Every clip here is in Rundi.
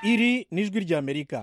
iri ni ijwi ry'amerika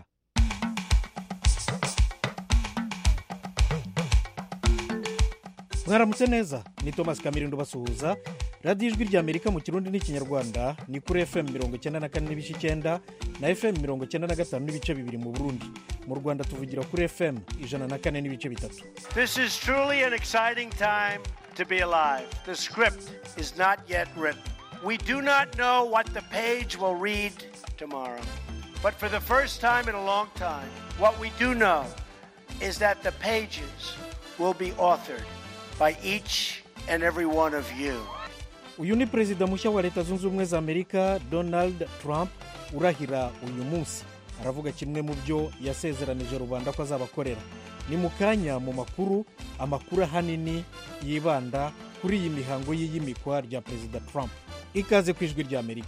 mwaramutse neza ni thomas kamirindo basuhuza radiyo ijwi ry'amerika mu kirundi n'ikinyarwanda ni kuri fm mirongo icyenda na kane n'ibice icyenda na fm mirongo icyenda na gatanu n'ibice bibiri mu burundi mu rwanda tuvugira kuri fm ijana na kane n'ibice bitatu This is truly an exciting time to be alive. The script is not yet written. We do not know what the page will read tomorrow. But for the first time in a long time, what we do know is that the pages will be authored by each and every one of you. uyu ni perezida mushya wa leta zunze ubumwe za amerika donald trump urahira uyu munsi aravuga kimwe mu byo yasezeranije rubanda ko azabakorera ni mu kanya mu makuru amakuru ahanini yibanda kuri iyi mihango y'iyimikwa rya perezida trump ikaze ku ijwi ry'amerika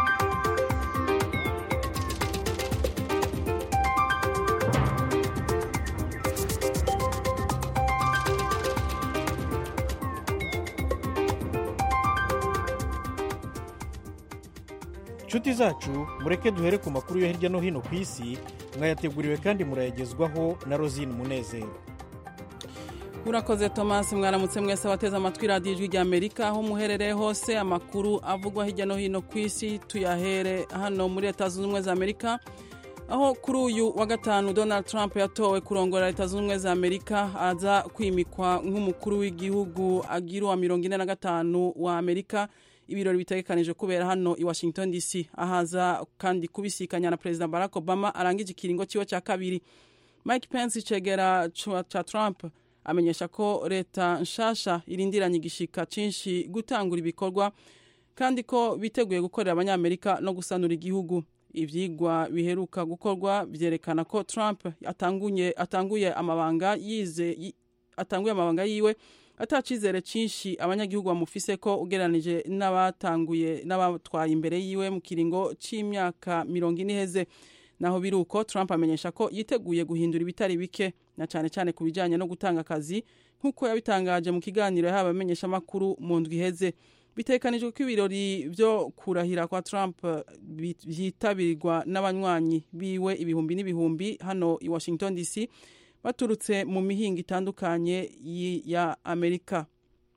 inshuti zacu mureke duhere ku makuru yo hirya no hino ku isi mwayateguriwe kandi murayagezwaho na rosine munezero urakoze thomas mwaramutse mwese abateze amatwi radiyo ijwi rya amerika aho muherereye hose amakuru avugwa hirya no hino ku isi tuyahere hano muri leta zunze ubumwe za amerika aho kuri uyu wa gatanu donald trump yatowe kurongora leta zunze ubumwe za amerika aza kwimikwa nk'umukuru w'igihugu agira uwa mirongo ine na gatanu wa amerika ibirori bitegekanije kubera hano i washington dc ahaza kandi kubisikanya na perezida barack obama arangije ikiringo cyiwe cya kabiri mike pence icegera ca trump amenyesha ko leta nshasha irindiranye igishika cyinshi gutangura ibikorwa kandi ko biteguye gukorera abanyamerika no gusanura igihugu ibyigwa biheruka gukorwa byerekana ko trump atanguye, atanguye amabanga yize atanguye amabanga yiwe atacizere cyinshi abanyagihugu bamufise ko ugereranije n'abatanguye n'abatwaye imbere yiwe mu kiringo cy'imyaka mirongo ine iheze naho biri uko trump amenyesha ko yiteguye guhindura ibitari bike na cyane cyane ku bijyanye no gutanga akazi nk'uko yabitangaje mu kiganiro yahawe abamenyeshamakuru mu ndwi iheze bitekanijwe ko ibirori byo kurahira kwa trump byitabirwa n'abanywanyi biwe ibihumbi n'ibihumbi hano i washington dc baturutse mu mihinga itandukanye ya amerika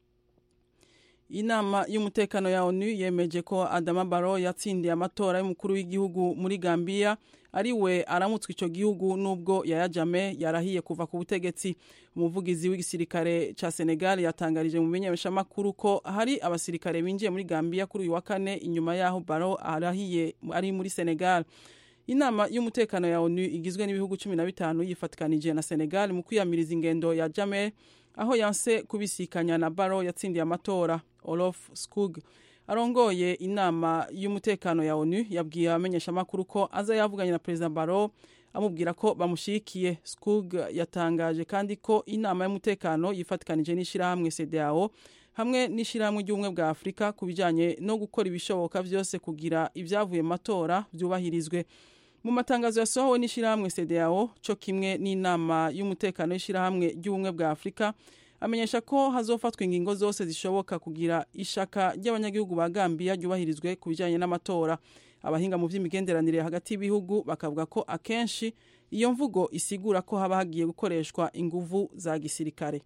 inama y'umutekano ya onu yemeje ko adama baro yatsindiye amatora y'umukuru w'igihugu muri gambia ari we aramutswe icyo gihugu n'ubwo yayajame yarahiye kuva ku butegetsi umuvugizi w'igisirikare cya senegal yatangarije mu menyeshamakuru ko hari abasirikare binjiye muri gambia kuri uyu wa kane inyuma y'aho baro arahiye ari muri senegal inama y'umutekano ya onu igizwe n'ibihugu cumi na bitanu yifatikanije na senegal mu kwiyamiriza ingendo ya jame aho yanse kubisikanya na baro yatsindiye amatora olof skug arongoye inama y'umutekano ya onu yabwiye abamenyeshamakuru ko aza yavuganye na perezida baro amubwira ko bamushyigikiye skug yatangaje kandi ko inama y'umutekano yifatikanije n'ishyirahamwe cdao hamwe n'ishyirahamwe ry'ubumwe bwa afurika ku bijyanye no gukora ibishoboka byose kugira ibyavuye mu matora byubahirizwe mu matangazo yasohowe n'ishyirahamwe cdao cyo kimwe n'inama y'umutekano y'ishyirahamwe ry'ubumwe bwa afurika amenyesha ko hazofatwa ingingo zose zishoboka kugira ishaka ry'abanyagihugu ba gambia ryubahirizwe ku bijyanye n'amatora abahinga mu by'imigenderanire hagati y'ibihugu bakavuga ko akenshi iyo mvugo isigura ko haba hagiye gukoreshwa inguvu za gisirikare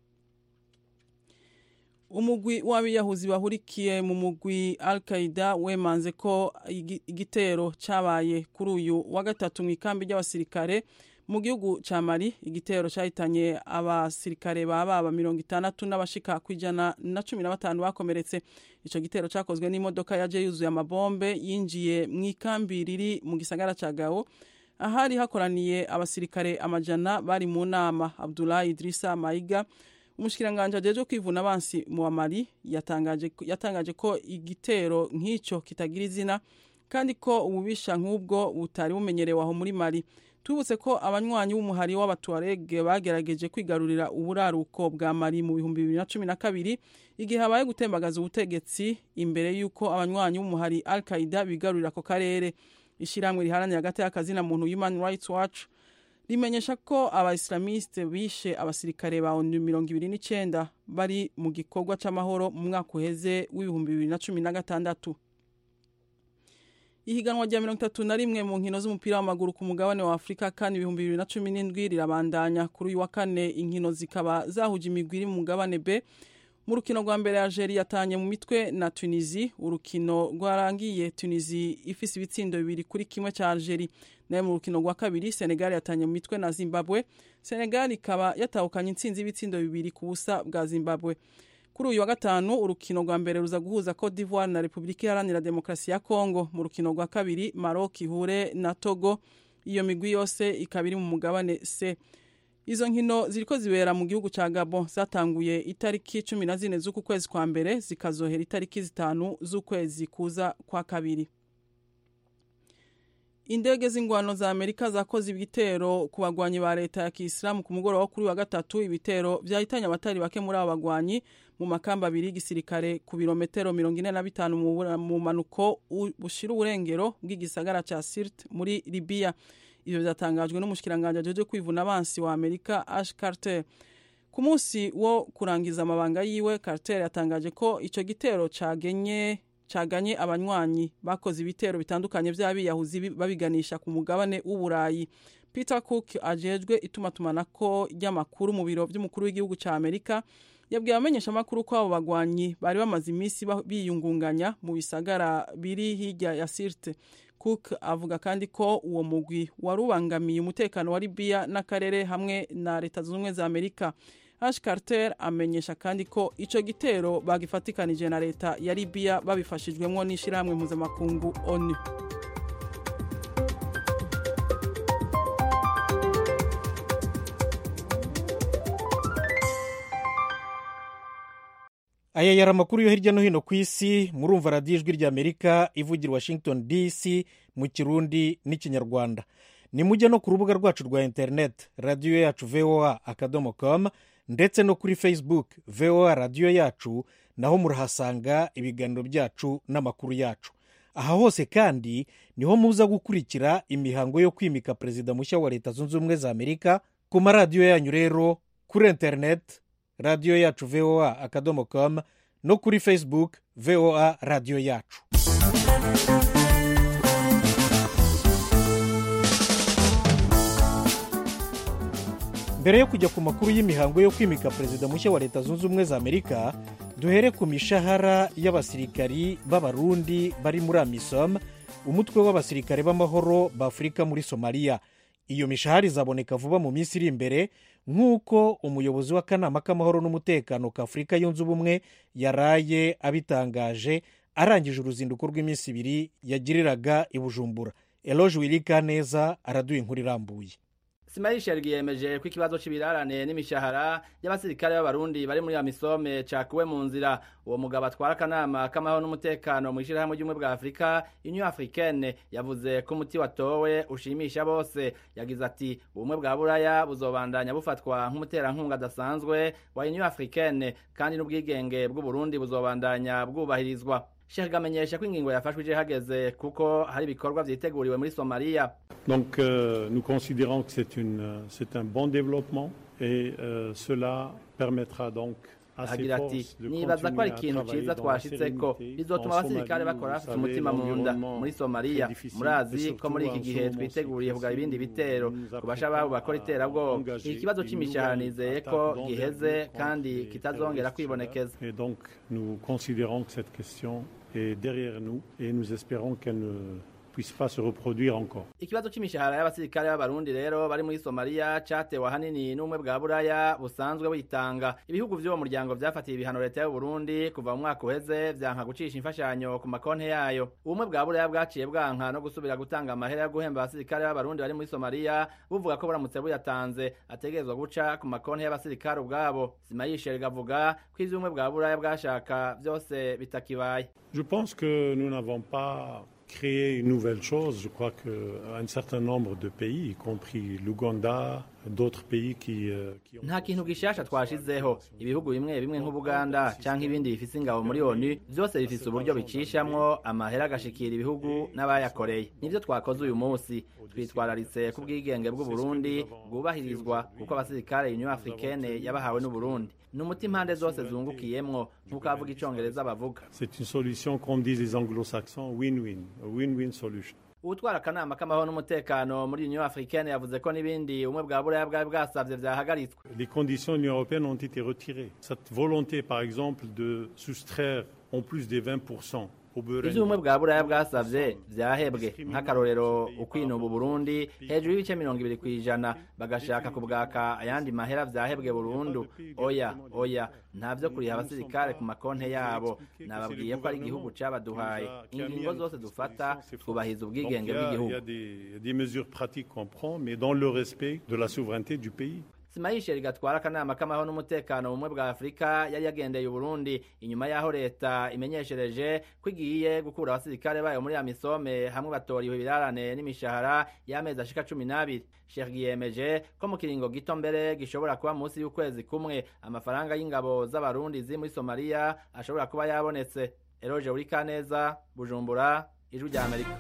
umugwi w'abiyahuzi bahurikiye mu mugwi al qaida wemanze ko igitero cyabaye kuri uyu wa gatatu mu ikambi ry'abasirikare mu gihugu cya mari igitero cyahitanye abasirikare ba baba mirongo itandatu n'abashika ku ijana na cumi na batanu bakomeretse icyo gitero cyakozwe n'imodoka yaje yuzuye amabombe yinjiye mu ikambi riri mu gisagara cya gawo ahari hakoraniye abasirikare amajana bari mu nama abdulahi idirisa mayiga umushyikiranganje ajejwe kwivuna abansi mu mari yatangaje, yatangaje ko igitero nk'icyo kitagira izina kandi ko ububisha nk'ubwo butari bumenyerewe aho muri mari tubutse ko abanywanyi b'umuhari w'abatuarege bagerageje kwigarurira uburaruko bwa mari mu bihumbi bibiri na cumi na kabiri igihe habaye gutembagaza ubutegetsi imbere y'uko abanywanyi b'umuhari al qaida bigarurira ako karere ishyirahamwe riharanira hagati y'akazina muntu human rights watch rimenyesha ko abaisilamiste bishe abasirikare ba onu mirongo ibiri n'icyenda bari mu gikorwa cy'amahoro mu mwaka uheze w'ibihumbi bibiri na cumi na gatandatu ihiganwa rya mirongo itatu na rimwe mu nkino z'umupira w'amaguru ku mugabane wa afurika kandi ibihumbi bibiri na cumi n'indwi rirabandanya kuri uyu wa kane inkino zikaba zahuje imigwi iri mu mugabane b mu rukino rwa mbere Algeria yatanye mu mitwe na Tunisie urukino rwarangiye Tunisie ifise ibitsindo bibiri kuri kimwe ca Algeria nayo mu rukino rwa kabiri Senegal yatanye mu mitwe na Zimbabwe Senegal ikaba yatahukanye intsinzi y'ibitsindo bibiri ku busa bwa Zimbabwe kuri uyu wa gatanu urukino rwa mbere ruza guhuza Cote d'Ivoire na Republika Iharanira Demokarasi ya Kongo mu rukino rwa kabiri Maroc ihure na Togo iyo migwi yose ikaba iri mu mugabane C izo nkino ziriko zibera mu gihugu ca Gabon zatanguye itariki cumi na zine z'uku kwezi kwa mbere zikazohera itariki zitanu z'ukwezi kuza kwa kabiri indege z'ingwano za amerika zakoze ibitero ku bagwanyi ba leta ya kisilamu ku mugoroba kuri wa gatatu ibitero vyahitanye abatari bake muri abo bagwanyi mu makamba abiri y'igisirikare ku birometero mirongo ine na bitanu mu manuko bushira uburengero bw'igisagara ca sirt muri libiya ivyo vyatangajwe n'umushikiranganje ajeje kwivuna abansi wa amerika ash carter ku munsi wo kurangiza amabanga yiwe carter yatangaje ko ico gitero cagenye caganye abanywanyi bakoze ibitero bitandukanye vy'abiyahuzi babiganisha ku mugabane w'uburayi peter cook ajejwe itumatumanako ry'amakuru mu biro vy'umukuru w'igihugu ca amerika yabwiye abamenyesha amakuru ko abo bagwanyi bari bamaze iminsi biyungunganya mu bisagara biri hirya ya sirte cook avuga kandi ko uwo mugwi wari ubangamiye umutekano wa libiya n'akarere hamwe na leta zunze ubumwe za amerika ash carter amenyesha kandi ko ico gitero bagifatikanije na leta ya libiya babifashijwemwo n'ishirahamwe mpuzamakungu onu aya yari amakuru yo hirya no hino ku isi murumva radiyo ijwi ry'amerika ivugira washington dc mu kirundi n'ikinyarwanda nimujya no ku rubuga rwacu rwa interineti radiyo yacu voa akadomo com ndetse no kuri facebook voa radiyo yacu naho murahasanga ibiganiro byacu n'amakuru yacu aha hose kandi niho muza gukurikira imihango yo kwimika perezida mushya wa leta zunze ubumwe za amerika ku maradiyo yanyu rero kuri interineti radiyo yacu voa akadomo com no kuri facebook voa radiyo yacu mbere yo kujya ku makuru y'imihango yo kwimika perezida mushya wa leta zunze ubumwe za amerika duhere ku mishahara y'abasirikari b'abarundi bari muri amisom umutwe w'abasirikare b'amahoro b'afurika muri somaliya iyo mishahara izaboneka vuba mu minsi iri imbere nk'uko umuyobozi w'akanama k'amahoro n'umutekano ka afurika yunze ubumwe yaraye abitangaje arangije uruzinduko rw'iminsi ibiri yagiriraga i bujumbura eloge wirika neza araduha inkuru irambuye simayisheri yemeje ko ikibazo c'ibirarane n'imishahara y'abasirikare b'abarundi bari muri amisome cakuwe mu nzira uwo mugabo atwara akanama k'amahoro n'umutekano mu ishirahamwe ry'ubumwe bwa afurika union africaine yavuze ko umuti watowe ushimisha bose yagize ati ubumwe bwa buraya buzobandanya bufatwa nk'umuterankunga adasanzwe wa union africaine kandi n'ubwigenge bw'uburundi buzobandanya bwubahirizwa Sheikh amenyesha ko ingingo yafashwe ije hageze kuko hari ibikorwa vyiteguriwe muri Somalia. Donc euh, nous considérons que c'est une c'est un bon développement et euh, cela permettra donc agira ati nibaza ko ari ikintu ciza twashitseko bizotuma abasirikare bakora bafite umutima mu nda muri somaliya murazi ko muri iki gihe twiteguriye kugaba ibindi bitero ku basha babo bakora iterabwoba iki kibazo c'imishahara nizeye ko giheze kandi kitazongera kwibonekeza et donc nous considérons que cette question est derrière nous et nous espérons qu'elle ne puisse pas se reproduire encore. Ikibazo c'imishahara y'abasirikare b'abarundi rero bari muri Somalia catewe ahanini n'umwe bwa buraya busanzwe witanga. Ibihugu vy'uwo muryango vyafatiye ibihano leta y'u Burundi kuva mu mwaka uheze vyanka gucisha imfashanyo ku makonti yayo. Ubumwe bwa buraya bwaciye bwanka no gusubira gutanga amahera yo guhemba abasirikare b'abarundi bari muri Somalia buvuga ko buramutse buyatanze ategerezwa guca ku makonti y'abasirikare ubwabo. Simayisheri gavuga ko ivy'ubumwe bwa buraya bwashaka vyose bitakibaye. Je pense que nous n'avons pas créer une nouvelle chose. Je crois qu'un certain nombre de pays, y compris l'Ouganda, d'autres pays qui, euh, qui ont... nta kintu gishasha twashizeho ibihugu bimwe bimwe nk'ubuganda canke ibindi bifise ingabo muri onu vyose bifise uburyo bicishamwo amahera agashikira ibihugu n'abayakoreye nivyo twakoze uyu munsi twitwararitse ku bwigenge bw'uburundi bwubahirizwa kuko abasirikare union africaine yabahawe n'uburundi ni umuti impande zose zungukiyemwo nk'uko abavuga icongereza bavuga C'est une solution, comme disent les anglo-saxons, win-win, a win-win solution. ubutwara akanama k'amahoro n'umutekano muri union africaine yavuze ko n'ibindi ubumwe bwa buraya bwari bwasavye vyahagaritswe Les conditions de l'Union européenne ont été retirées. Cette volonté, par exemple, de soustraire en plus des 20% au beurre ivyo ubumwe bwa buraya bwasavye vyahebwe nk'akarorero ukwinuba uburundi hejuru y'ibice mirongo ibiri kw'ijana bagashaka kubwaka ayandi mahera vyahebwe burundu oya oya ntavyo kuriha abasirikare ku makonte yabo nababwiye ko ari igihugu cabaduhaye ingingo zose dufata twubahiriza Donc, ubwigenge il y a, il bw'igihugu y a des, il y a des mesures pratiques qu'on prend, mais dans le respect de la souveraineté du pays. simayisheri gatwara akanama k'amahoro n'umutekano mu bumwe bwa afurika yari yagendeye uburundi inyuma y'aho leta imenyeshereje ko igiye gukura abasirikare bayo muri amisome hamwe batoriwe ibirarane n'imishahara y'amezi ashika cumi n'abiri sheri yemeje ko mu kiringo gito mbere gishobora kuba munsi y'ukwezi kumwe amafaranga y'ingabo z'abarundi ziri muri somaliya ashobora kuba yabonetse eroje uri kaneza bujumbura ijwi rya amerika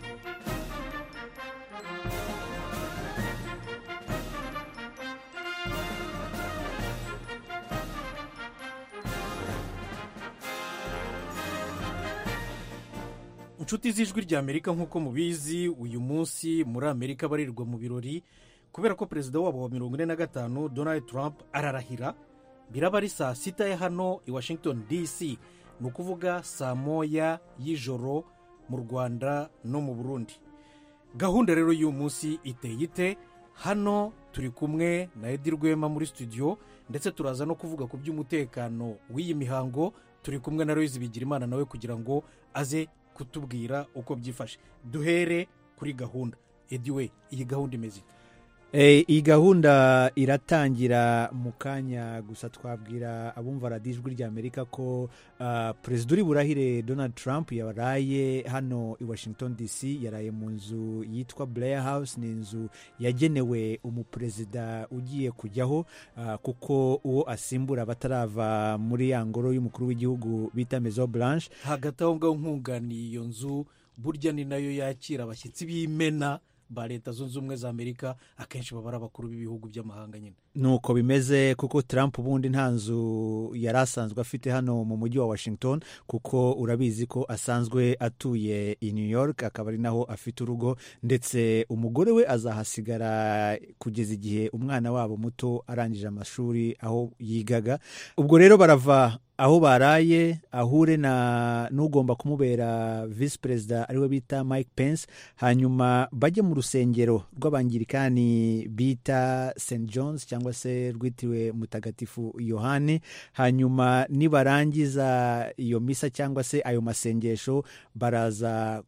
inshuti z'ijwi rya amerika nk'uko mubizi uyu munsi muri amerika barirwa mu birori kubera ko perezida wabo wa mirongo ine na gatanu donald trump ararahira biraba ari saa sita ya hano i washington dc ni ukuvuga saa moya y'ijoro mu rwanda no mu burundi gahunda rero y'uyu munsi iteye ite hano turi kumwe na edi rwema muri studio ndetse turaza no kuvuga ku by'umutekano w'iyi mihango turi kumwe na Loise Bigirimana nawe kugira ngo aze kutubwira uko byifashe duhere kuri gahunda edi we iyi gahunda imeze ite Eh, iyi gahunda iratangira mu kanya gusa twabwira abumva radiyo ijwi rya amerika ko ah, perezida uri burahire donald trump yaraye hano i washington dc yaraye mu nzu yitwa blair house ni inzu yagenewe umuperezida ugiye kujyaho ah, kuko uwo asimbura batarava muri ya ngoro y'umukuru w'igihugu bita mezo blanche hagati aho ngaho nkunganiye iyo nzu burya ni nayo yakira abashyitsi b'imena ba leta zunze ubumwe za amerika akenshi baba ari abakuru b'ibihugu by'amahanga nyine nuko bimeze kuko Trump ubundi nta nzu yari asanzwe afite hano mu mujyi wa Washington kuko urabizi ko asanzwe atuye i New York akaba ari naho afite urugo ndetse umugore we azahasigara kugeza igihe umwana wabo muto arangije amashuri aho yigaga ubwo rero barava aho baraye ahure na n'ugomba kumubera visi perezida ariwe bita mike pence hanyuma bajye mu rusengero rw'abangirikani bita st john's cyangwa se rwitiriwe mutagatifu yohani hanyuma nibarangiza iyo misa cyangwa se ayo masengesho baraza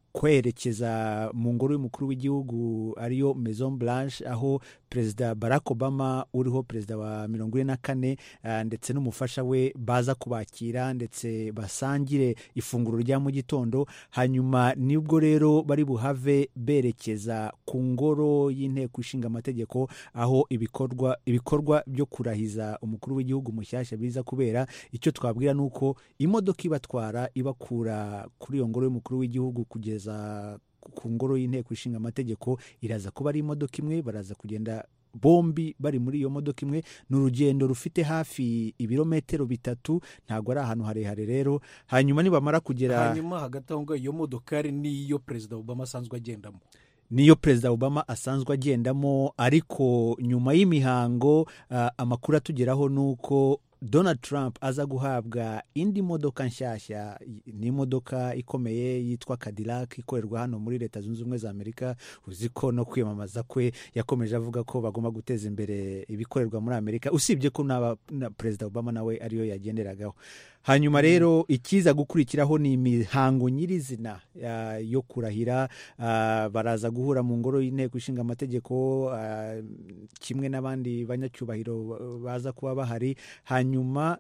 kwerekeza mu ngoro y'umukuru w'igihugu ariyo maison blanche aho perezida barack obama uriho perezida wa mirongo ine na kane ah, ndetse n'umufasha we baza kubakira ndetse basangire ifunguro rya mu gitondo hanyuma nibwo rero bari buhave berekeza ku ngoro y'inteko ishinga amategeko aho ibikorwa ibikorwa byo kurahiza umukuru w'igihugu mushyashya biza kubera icyo twabwira ni uko imodoka ibatwara ibakura kuri iyo ngoro y'umukuru w'igihugu kugeza ku ngoro y'inteko ishinga amategeko iraza kuba ari imodoka imwe baraza kugenda bombi bari muri iyo modoka imwe ni urugendo rufite hafi ibirometero bitatu ntabwo ari ahantu harehare rero hanyuma nibamara kugera hanyuma hagati aho ngaho iyo modokari niyo perezida obama asanzwe agendamo niyo perezida obama asanzwe agendamo ariko nyuma y'imihango ah, amakuru atugeraho ni uko donald trump aza guhabwa indi modoka nshyashya ni imodoka ikomeye yitwa cadillac ikorerwa hano muri leta zunze ubumwe za amerika uzi ko no kwiyamamaza kwe yakomeje avuga ko bagomba guteza imbere ibikorerwa muri amerika usibye ko n'aba- na perezida obama nawe ariyo yagenderagaho hanyuma rero ikiza gukurikiraho ni imihango nyirizina ah, yo kurahira ah, baraza guhura mu ngoro y'inteko ishinga amategeko ah, kimwe n'abandi banyacyubahiro baza kuba bahari hanyuma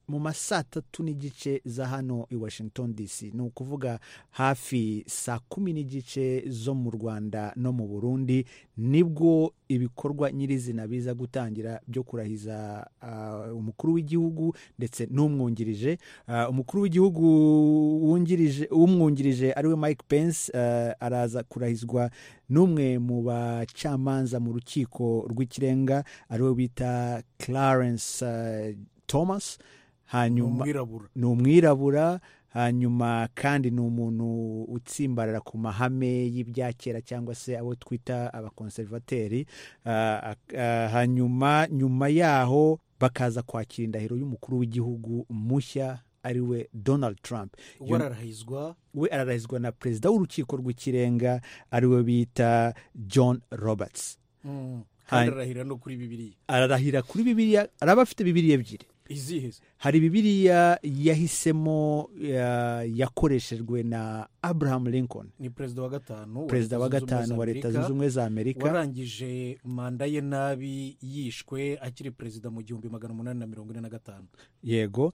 mu ma saa tatu n'igice za hano i washington dc ni ukuvuga hafi saa kumi n'igice zo mu rwanda no mu burundi nibwo ibikorwa nyirizina biza gutangira byo kurahiza uh, umukuru w'igihugu ndetse n'umwungirije uh, umukuru w'igihugu wungirije umwungirije ariwe mike pence uh, araza kurahizwa n'umwe mu bacamanza mu rukiko rw'ikirenga ariwe bita clarence uh, thomas hanyuma umwirabura ni umwirabura hanyuma kandi ni umuntu utsimbarara ku mahame y'ibya kera cyangwa se abo twita abakonservateri Ah, ah, hanyuma nyuma yaho bakaza kwakira indahiro y'umukuru w'igihugu mushya ariwe donald trump ubwo ararahizwa we ararahizwa na perezida w'urukiko rw'ikirenga ariwe bita john roberts Mm. Hai. kandi ararahira no kuri bibiliya ararahira kuri bibiliya araba afite bibiliya ebyiri izihe se? hari bibiliya yahisemo ya- yakoreshejwe na abraham lincoln ni perezida wa gatanu wa perezida wa Leta Zunze Ubumwe gatanu za wa leta Amerika, zunze ubumwe za amerika warangije manda ye nabi yishwe akiri perezida mu gihumbi magana umunani na mirongo ine na gatanu yego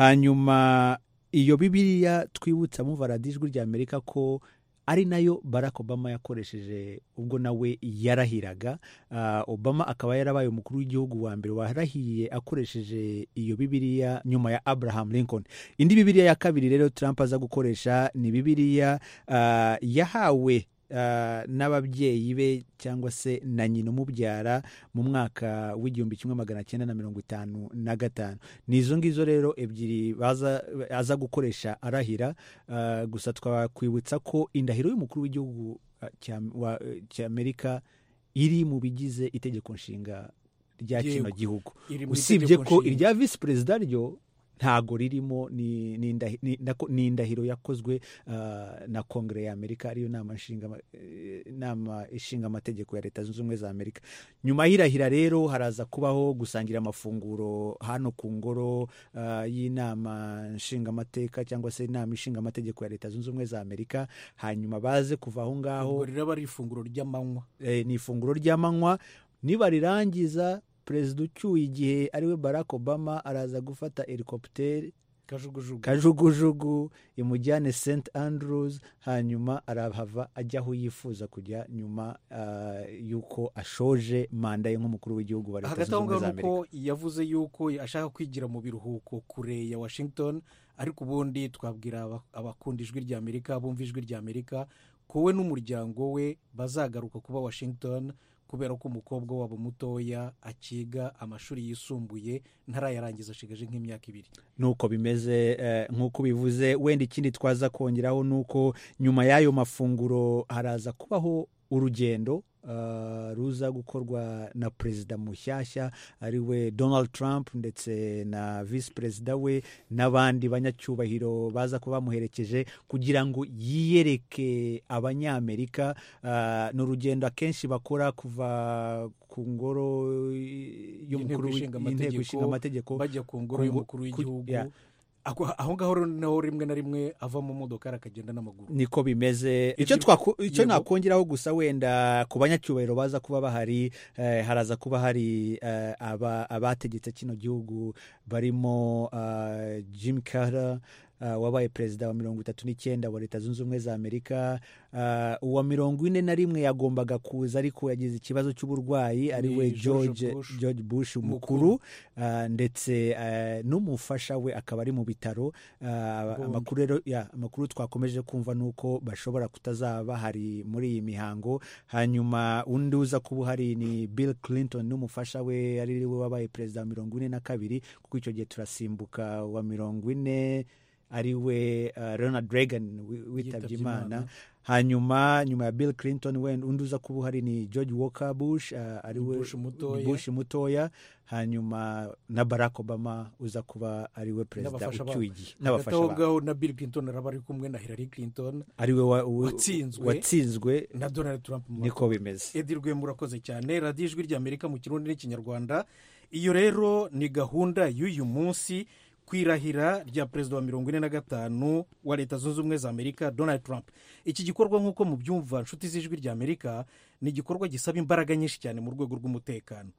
hanyuma iyo bibiliya twibutsa muva radiyo ijwi rya amerika ko ari nayo barack obama yakoresheje ubwo nawe yarahiraga Ah, obama akaba yarabaye umukuru w'igihugu wa mbere warahiye akoresheje iyo bibiliya nyuma ya abraham lincoln indi bibiliya ya kabiri rero trump aza gukoresha ni bibiliya ah, yahawe ah, n'ababyeyi be cyangwa se na nyina umubyara mu mwaka w'igihumbi kimwe magana cyenda na mirongo itanu na gatanu ni izo ngizo rero ebyiri baza aza gukoresha arahira ah, gusa twakwibutsa ko indahiro y'umukuru w'igihugu ah, cya- wa- cy'amerika iri mu bigize itegeko nshinga rya kino Yego. gihugu iri mu usibye itegeko ko nshinga. irya visi perezida ryo ntago ririmo ni ni indahi- ni- nako- ni indahiro yakozwe ah, na kongere ya amerika ariyo nama nshinga eh, nama ishinga amategeko ya leta zunze ubumwe za amerika nyuma y'irahira rero haraza kubaho gusangira amafunguro hano ku ngoro ah, y'inama nshingamateka cyangwa se inama ishinga amategeko ya leta zunze ubumwe za amerika hanyuma baze kuva aho ngaho ubwo riraba ari ifunguro ry'amanywa eh, ni ifunguro ry'amanywa nibarirangiza perezida ucyuye igihe ariwe barack obama araza gufata helikopiteri kajugujugu kajugujugu imujyane st andrews hanyuma arahava ajya aho yifuza kujya nyuma ah, y'uko ashoje manda ye nk'umukuru w'igihugu wa leta hagati zunze aho ubumwe ngaho za ni amerika uko yavuze yuko ashaka kwigira mu biruhuko kure ya washington ariko ubundi twabwira aba- abakunda ijwi rya amerika bumva ijwi rya amerika ko we n'umuryango we bazagaruka kuba washington kubera ko umukobwa wabo mutoya akiga amashuri yisumbuye ntarayarangiza ashigaje nk'imyaka ibiri nuko bimeze eh, nk'uko bivuze wenda ikindi twaza kongeraho ni uko nyuma y'ayo mafunguro haraza kubaho urugendo ah, ruza gukorwa na perezida mushyashya ariwe donald trump ndetse na visi perezida we n'abandi banyacyubahiro baza kuba bamuherekeje kugira ngo yiyereke abanyamerika Ah, ni urugendo akenshi bakora kuva ku ngoro y'umukuru Y'inteko w'i- Ishinga y'inteko Amategeko, ishinga amategeko bajya ku ngoro Ku ngo- y'umukuru ku- w'igihugu ya. Ako- aho ngaho rero naho rimwe na rimwe ava mu modoka akagenda n'amaguru niko bimeze Ibyo- icyo twaku- icyo Yego. nakongeraho gusa wenda ku banyacyubahiro baza kuba bahari eh, haraza kuba hari eh, aba- abategetse kino gihugu barimo ah, jim carter ah, wabaye perezida wa mirongo itatu n'icyenda wa leta zunze ubumwe za amerika Ah, uwa mirongo ine na rimwe yagombaga kuza ariko yagize ikibazo cy'uburwayi ariwe George george Bush. george bush Mukuru. umukuru ah, ndetse eh, n'umufasha we akaba ari mu bitaro Ah, Bombi. amakuru rero ya amakuru twakomeje kumva ni uko bashobora kutazaba bahari muri iyi mihango hanyuma undi uza kuba uhari ni bill clinton n'umufasha we ari we wabaye perezida wa mirongo ine na kabiri kuko icyo gihe turasimbuka wa mirongo ine ari we uh, ronald reagan wi- witabye Yitabye imana Imana. hanyuma nyuma ya bill clinton wenda undi uza kuba uhari ni george walker bush uh, ari we Bush mutoya. bush mutoya hanyuma na barack obama uza kuba ari we perezida N'abafasha ucyuye babo. igihe hagati n'abafasha aho babo ngaho na bill clinton araba ari kumwe na hillary clinton ari we wa- wa- Watsinzwe. watsinzwe na donald trump mu niko bimeze edi rwema urakoze cyane radiyo ijwi rya amerika mu kirundi n'ikinyarwanda iyo rero ni gahunda y'uyu munsi ku irahira rya perezida wa mirongo ine na gatanu wa leta zunze ubumwe za amerika donald trump iki gikorwa nk'uko mubyumva inshuti z'ijwi rya amerika ni igikorwa gisaba imbaraga nyinshi cyane mu rwego rw'umutekano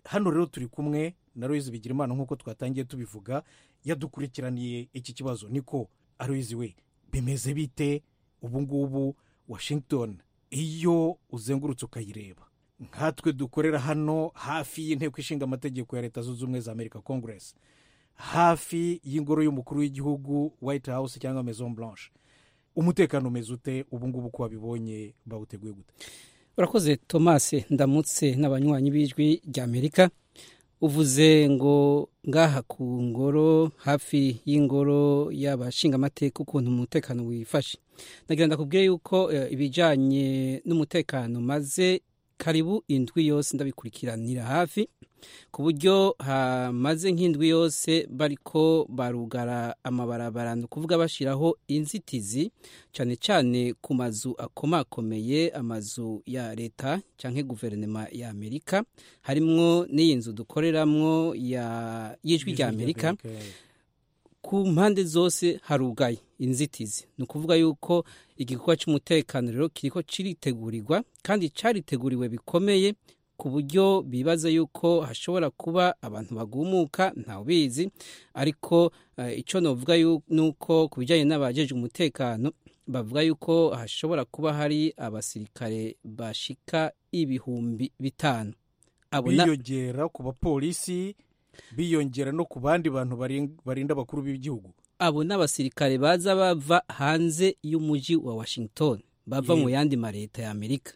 hano rero turi kumwe na Aloyizi Bigirimana nk'uko twatangiye tubivuga yadukurikiraniye iki kibazo niko Aloyizi we bimeze bite ubu ngubu washington iyo uzengurutse ukayireba nkatwe dukorera hano hafi y'inteko ishinga amategeko ya leta zunze ubumwe za amerika congress hafi y'ingoro y'umukuru w'igihugu white house cyangwa maison blanche umutekano umeze ute ubu ngubu ko wabibonye bawuteguye gute urakoze tomasi ndamutse n'abanywanyi b'ijwi ry'amerika uvuze ngo ngaha ku ngoro hafi y'ingoro y'abashingamateka ukuntu umutekano wifashe nagira ndakubwiye yuko ibijyanye n'umutekano maze karibu indwi yose ndabikurikiranira hafi ku buryo hamaze nk'indwi yose bariko barugara amabarabara ni ukuvuga bashyiraho inzitizi cyane cyane ku mazu akomakomeye amazu ya leta cyangwa guverinoma ya amerika harimwo n'iyi nzu dukoreramo y'ijwi rya amerika ku mpande zose harugaye inzitizi ni ukuvuga yuko igikorwa cy'umutekano rero kiriko kiritegurirwa kandi cyariteguriwe bikomeye ku buryo bibaza yuko hashobora kuba abantu bagumuka ntawubizi ariko icyo navuga ni uko ku bijyanye n'abajeje umutekano bavuga yuko hashobora kuba hari abasirikare bashika ibihumbi bitanu biyongera ku bapolisi biyongera no ku bandi bantu barinda abakuru b'igihugu abo ni abasirikare baza bava hanze y'umujyi wa washington bava mu yandi mareta ya amerika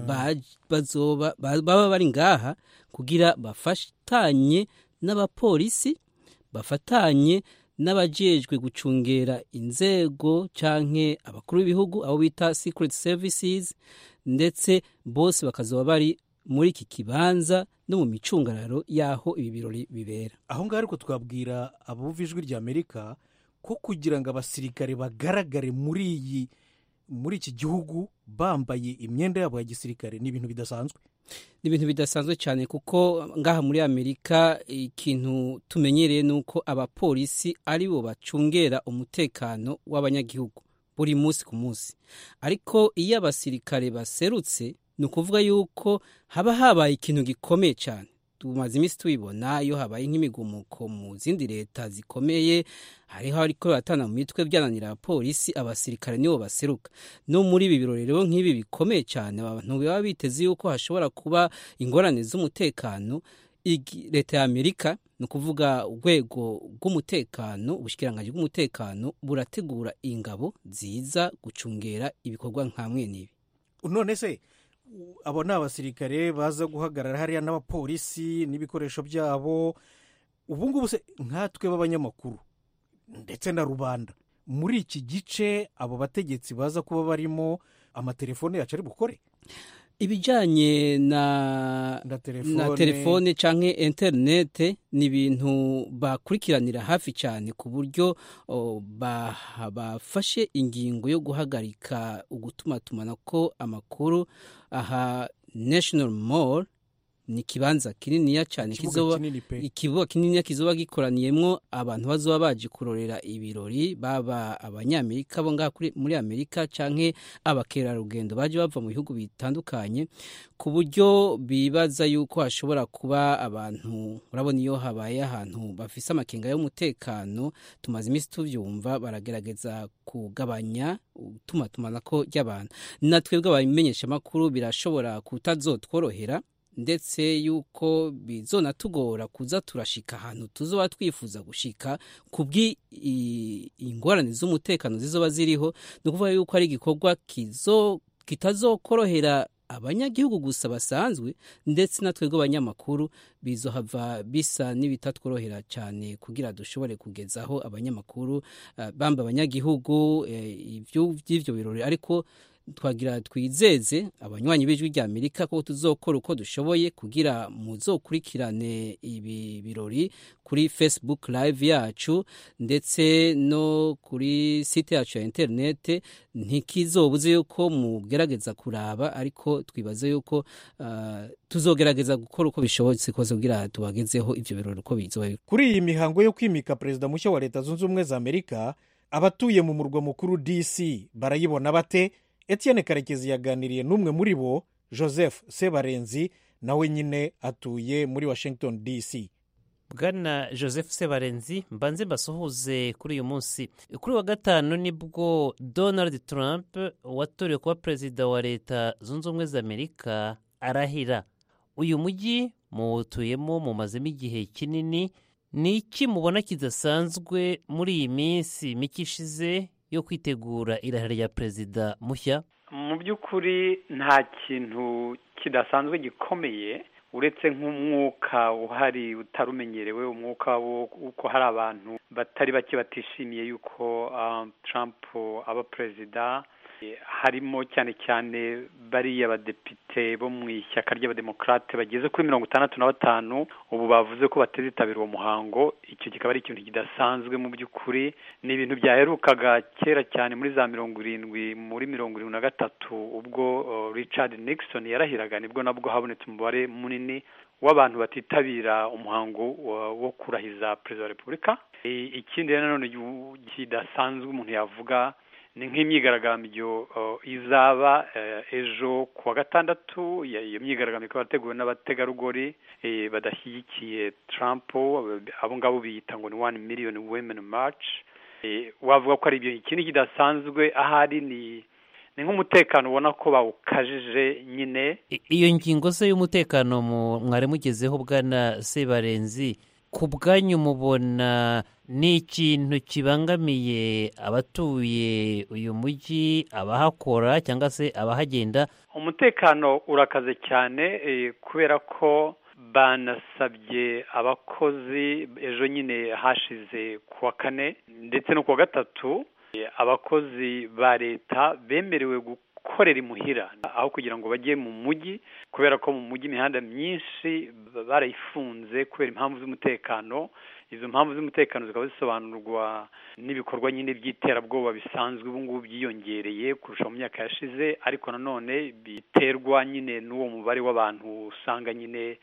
baba bari ngaha kugira bafatanye n'abapolisi bafatanye n'abajejwe gucungera inzego canke abakuru b'ibihugu abo bita secret services ndetse bose bakazoba bari muri iki kibanza no mu micungararo y'aho ibi birori bibera aho ngaho ariko twabwira abumva ijwi rya amerika ko kugira ngo abasirikare bagaragare muri iyi muri iki gihugu bambaye imyenda yabo ya gisirikare ni ibintu bidasanzwe ni ibintu bidasanzwe cyane kuko ngaha muri amerika ikintu tumenyereye ni uko abapolisi ari bo bacungera umutekano w'abanyagihugu buri munsi ku munsi ariko iyo abasirikare baserutse ni ukuvuga yuko haba habaye ikintu gikomeye cyane tumaze iminsi tubibona iyo habaye nk'imigumuko mu zindi leta zikomeye hariho ariko baratana mu mitwe byananira abapolisi abasirikare nibo baseruka no muri ibi birori rero nk'ibi bikomeye cyane abantu baba biteze yuko hashobora kuba ingorane z'umutekano leta ya amerika ni ukuvuga urwego rw'umutekano ubushikiranganji bw'umutekano burategura ingabo ziza gucungera ibikorwa nka n'ibi none se abo ni abasirikare baza guhagarara hariya n'abapolisi n'ibikoresho byabo ubu ngubu se nkatwe b'abanyamakuru ndetse na rubanda muri iki gice abo bategetsi baza kuba barimo amatelefone yacu ari bukore ibijyanye na na telefone cyangwa interinete ni ibintu bakurikiranira hafi cyane ku buryo bafashe ingingo yo guhagarika ugutumatumana ko amakuru aha national mall ni ikibanza kininiya cyane ikibuga kininiya kizoba gikoraniyemo abantu bazoba baje kurorera ibirori baba abanyamerika bo ngaha muri amerika cyangwa abakerarugendo baje bava mu bihugu bitandukanye ku buryo bibaza yuko hashobora kuba abantu urabona iyo habaye ahantu bafise amakenga y'umutekano tumaze iminsi tubyumva baragerageza kugabanya utumatumanako ry'abantu natwebwe abamenyeshamakuru birashobora kutazotworohera ndetse yuko bizonatugora kuza turashika ahantu tuzoba twifuza gushika ku bw'ingorane z'umutekano zizoba ziriho ni ukuvuga yuko ari igikorwa kitazokorohera abanyagihugu gusa basanzwe ndetse na twebwe abanyamakuru bizohava bisa n'ibitatworohera cyane kugira dushobore kugezaho abanyamakuru bamba abanyagihugu by'ibyo birori ariko twagira twizeze abanywanyi b'ijwi rya amerika ko tuzokora uko dushoboye kugira muzokurikirane ibi birori kuri facebook live yacu ndetse no kuri site yacu ya interinete ntikizobuze yuko mugerageza kuraba ariko twibaze yuko uh, tuzogerageza gukora uko bishobotse kose kugira tubagezeho ivyo birori uko bizoba kuri iyi mihango yo kwimika perezida mushya wa leta zunze ubumwe za amerika abatuye mu murwa mukuru dc barayibona bate etienne karekezi yaganiriye n'umwe muri bo joseph sebarenzi nawe nyine atuye muri washington dc bwana joseph sebarenzi mbanze mbasuhuze kuri uyu munsi kuri wa gatanu nibwo donald trump watorewe kuba perezida wa leta zunze ubumwe za amerika arahira uyu mujyi muwutuyemo mumazemo igihe kinini ni iki mubona kidasanzwe muri iyi minsi mike ishize yo kwitegura irahira rya perezida mushya mu by'ukuri nta kintu kidasanzwe gikomeye uretse nk'umwuka uhari utarumenyerewe umwuka w'uko hari abantu batari bake batishimiye yuko Trump aba perezida harimo cyane cyane bariya badepite bo mu ishyaka ry'abademokarate bageze kuri mirongo itandatu na batanu ubu bavuze ko batazitabira uwo muhango icyo kikaba ari ikintu kidasanzwe mu by'ukuri ni ibintu byaherukaga kera cyane muri za mirongo irindwi muri mirongo irindwi na gatatu ubwo Richard Nixon yarahiraga nibwo nabwo habonetse umubare munini w'abantu batitabira umuhango wo kurahiza perezida wa repubulika ikindi nanone kidasanzwe umuntu yavuga ni nk'imyigaragambyo izaba ejo ku wa gatandatu iyo myigaragambyo ikaba yateguwe n'abategarugori badashyigikiye Trump abo ngabo biyita ngo ni one million women march wavuga ko ari ibyo ikindi kidasanzwe ahari ni ni nk'umutekano ubona ko bawukajije nyine iyo ngingo se y'umutekano mwari mugezeho bwana sebarenzi ku bwanyu mubona ni ikintu kibangamiye abatuye uyu mujyi abahakora cyangwa se abahagenda umutekano urakaze cyane kubera ko banasabye abakozi ejo nyine hashize ku wa kane ndetse no ku wa gatatu abakozi ba leta bemerewe gukorera imuhira aho kugira ngo bajye mu mujyi kubera ko mu mujyi imihanda myinshi barayifunze kubera impamvu z'umutekano izo mpamvu z'umutekano zikaba zisobanurwa n'ibikorwa nyine by'iterabwoba bisanzwe ubu ngubu byiyongereye kurusha mu myaka yashize ariko nanone biterwa nyine n'uwo mubare w'abantu usanga nyine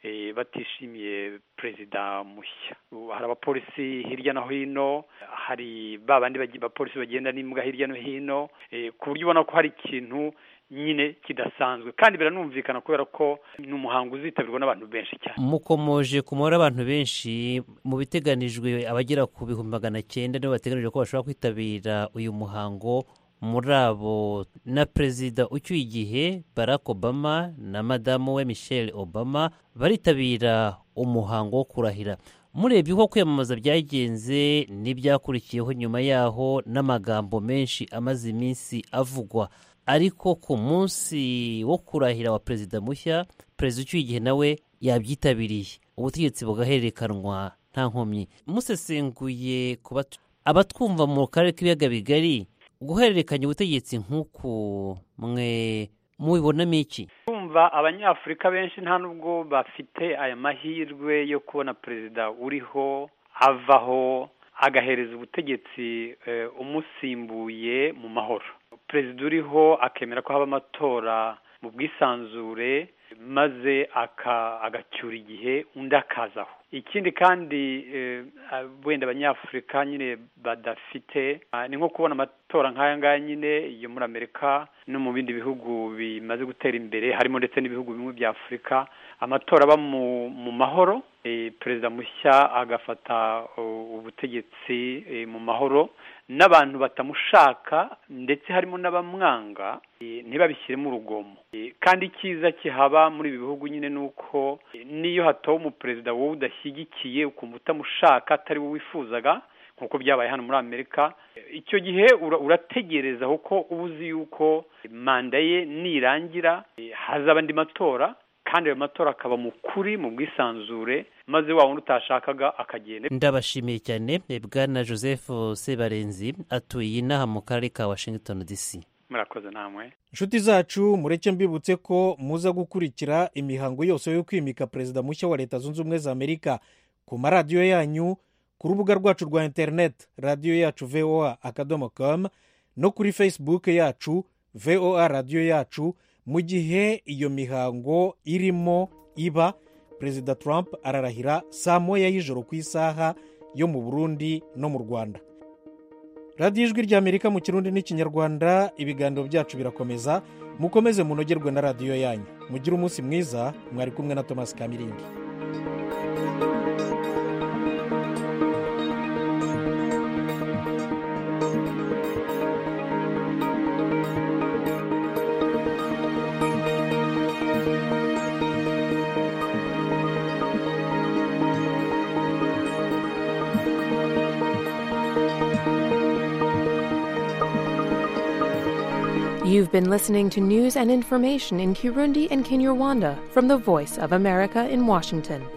batishimiye perezida mushya hari abapolisi hirya no hino hari ba bandi bapolisi bagenda n'imbwa hirya no hino ku buryo ubona ko hari ikintu nyine kidasanzwe kandi biranumvikana kubera ko ni umuhango uzitabirwa n'abantu benshi cyane mukomoje ku mubare w'abantu benshi mu biteganijwe abagera ku bihumbi magana cyenda nibo bateganijwe ko bashobora kwitabira uyu muhango muri abo na perezida ucyuye igihe barack obama na madamu we michelle obama baritabira umuhango wo kurahira murebye uko kwiyamamaza byagenze n'ibyakurikiyeho nyuma yaho n'amagambo menshi amaze iminsi avugwa ariko ku munsi wo kurahira wa perezida mushya perezida ucyuye igihe nawe yabyitabiriye ubutegetsi bugahererekanwa nta nkomyi musesenguye ku abatwumva mu karere k'ibiyaga bigari guhererekanya ubutegetsi nk'uku mwe mubibonamo iki kumva abanyafurika benshi nta nubwo bafite aya mahirwe yo kubona perezida uriho avaho agahereza ubutegetsi umusimbuye mu mahoro perezida uriho akemera ko haba amatora mu bwisanzure maze agacyura igihe undi akazaho ikindi kandi wenda abanyafurika nyine badafite ni nko kubona amatora nk'aya ngaya nyine yo muri amerika no mu bindi bihugu bimaze gutera imbere harimo ndetse n'ibihugu bimwe bya afurika amatora aba mu mahoro perezida mushya agafata ubutegetsi mu mahoro n'abantu batamushaka ndetse harimo n'abamwanga ntibabishyiremo urugomo kandi icyiza kihaba muri ibi bihugu nyine ni uko n'iyo hatowe umuperezida wowe udashyigikiye ukumva utamushaka atari we wifuzaga nk'uko byabaye hano muri amerika icyo gihe urategereza kuko uba uzi yuko manda ye nirangira hazaba andi matora kandi ayo matora akaba mu kuri mu bwisanzure maze wa wundi utashakaga akagenda ndabashimiye cyane bwana joseph sebarenzi atuye inaha mu karere ka washington dc murakoze namwe inshuti zacu mureke mbibutse ko muza gukurikira imihango yose yo kwimika perezida mushya wa leta zunze ubumwe za amerika ku maradiyo yanyu ku rubuga rwacu rwa interineti radiyo yacu voa akadomo komu no kuri facebook yacu voa radiyo yacu mu gihe iyo mihango irimo iba perezida trump ararahira saa moya y'ijoro ku isaha yo mu burundi no mu rwanda radiyo ijwi ry'amerika mu kirundi n'ikinyarwanda ibiganiro byacu birakomeza mukomeze munogerwe na radiyo yanyu mugire umunsi mwiza mwari kumwe na thomas kamirindi You've been listening to news and information in Kirundi and Kinyarwanda from the Voice of America in Washington.